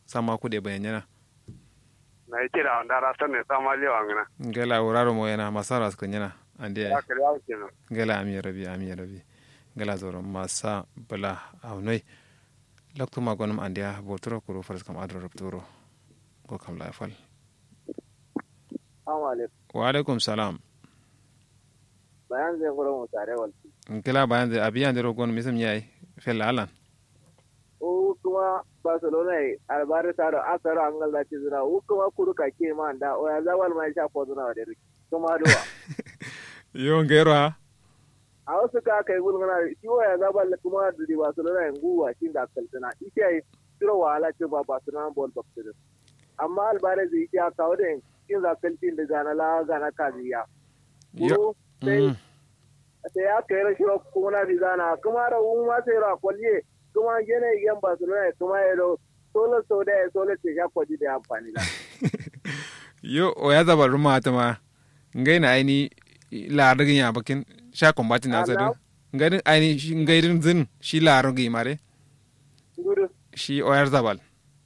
sama ku de bayan yana na yi kira wanda rasa ne sama lewa ngana ngela uraro mo yana masara skun yana ande ya kare ya kenan ngela ami rabi ami rabi ngela zoro masa bala awnoi lakto ma gonum ande ya botoro kuro faras kam adro rupturo ko kam la fal Assalamu alaikum. wa alaikum salam Bayan zai gura mu tare walti. ngela bayan de abiyan de rogon misam yayi fel alan O kuma Barcelona yi albari taro asaro an galda ci zira. O kuma kuru ka ke ma da o ya zawal mai sha ko zuna da riki. Kuma duwa. yo ngero ha A wasu ka kai gulguna shi o ya zawal kuma da Barcelona yin guwa shi da kaltuna. Ike yi tiro wahala ce ba Barcelona ball box din. Amma albari zai yi ya kawo da yin shin za kaltin da gana la gana kaziya. yo Kuru sai mm. ta ya kai rashi kuma na bizana kuma da un ma sai ra kwalye kuma gene yan Barcelona kuma ya do solo so da solo ce ya kwaji da amfani da yo o ya zaba ruma ta ma ngai na aini la rigi ya bakin sha kombati na sadu ngai aini shi ngai din zin shi la rigi mare gudu shi o ya zabal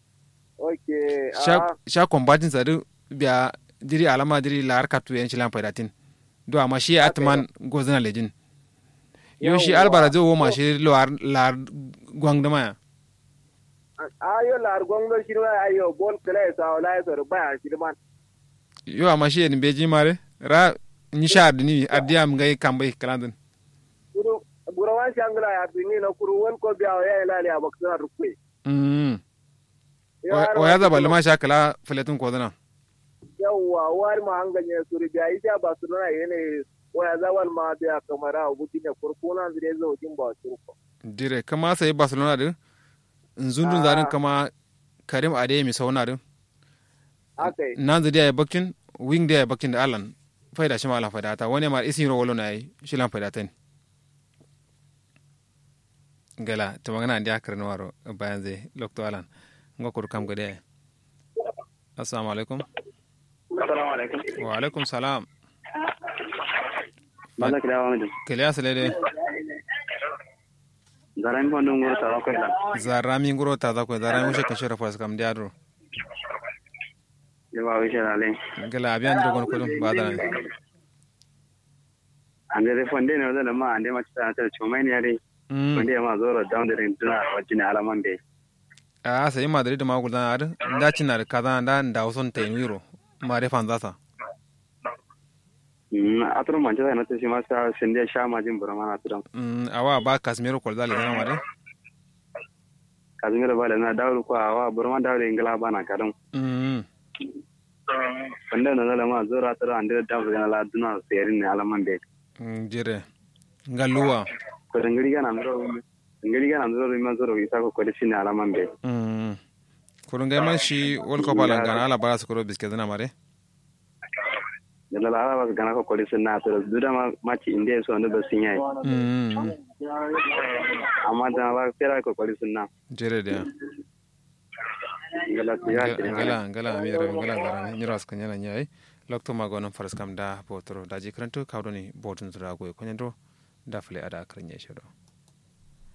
okay sha ah sha kombatin sadu biya diri alama diri la har katu yan shilan faidatin do amma shi atman gozana lejin yo shi Yawwa. albara zo wo ma shi la la gwangdama ya ayo lar gongo shi wa ayo bol kala sa wala ya so ba shi man yo amma shi en beji mare ra ni sha ni adiyam ngai kambai kalandin gudu burawan shangla ya bini na kuru won ko biya ya ila ya baksa rukwe mm Yo, har o ya wani zabal kuma- ma sha kala filetin kozana yawwa war ma hanganye suri biya ita Barcelona yene waya zawal ma biya kamara gudu ne kurkuna zire zo jin ba turko dire kama sai barcelona din nzundun zarin kama karim ade mi sauna din akai nan zidi ya bakin wing da ya bakin da alan faida shi ma alan faida ta wani ma isin ro wolo na yi shi lan faida ta ne gala ta magana da akar na waro bayan zai lokto alan nga kur kam gade assalamu alaikum assalamu alaikum wa alaikum salam bala kira wa mu kele asale de garan ko ndon ngoro tawa ko lan zarami nguro ta za ko zarami mushe kan shira fas kam diadro je ba wishe ale gala abiyan diro gon kulum badana ande de fonde ne wala ma ande ma ta ta chomai ne yare mm fonde ma zoro down the ring tuna wajine alaman be a sai madrid ma gudan ar da cin da kaza da da uson tenwiro ma re fan zata mm atro manche na ta shi ma sa sende sha ma jin burama na tudan mm awa ba casemiro ko dale na mare kazimira bala na dawru ko awa burama dawru ingala bana kadon mm fonde no la ma zoro atro ande da ga la duna serin ne alaman be mm, jire ngaluwa ko ngiri ga nan zoro ngiri ga nan zoro ma zoro isa ko ko ne alaman be mm kurun ga man shi world cup ala gana ala bara su koro biske na mare yalla la ala ba gana ko ko na to duda ma ma ci inde so ndo ba sinyai mm amma da ba fera ko ko na jire de ngala tiya ngala ngala amira ngala gara ni ras kanya na nyai lokto ma gonon faras kam da botoro da ji kranto kawdoni botun zura go ko nyando da fle ada kranye shodo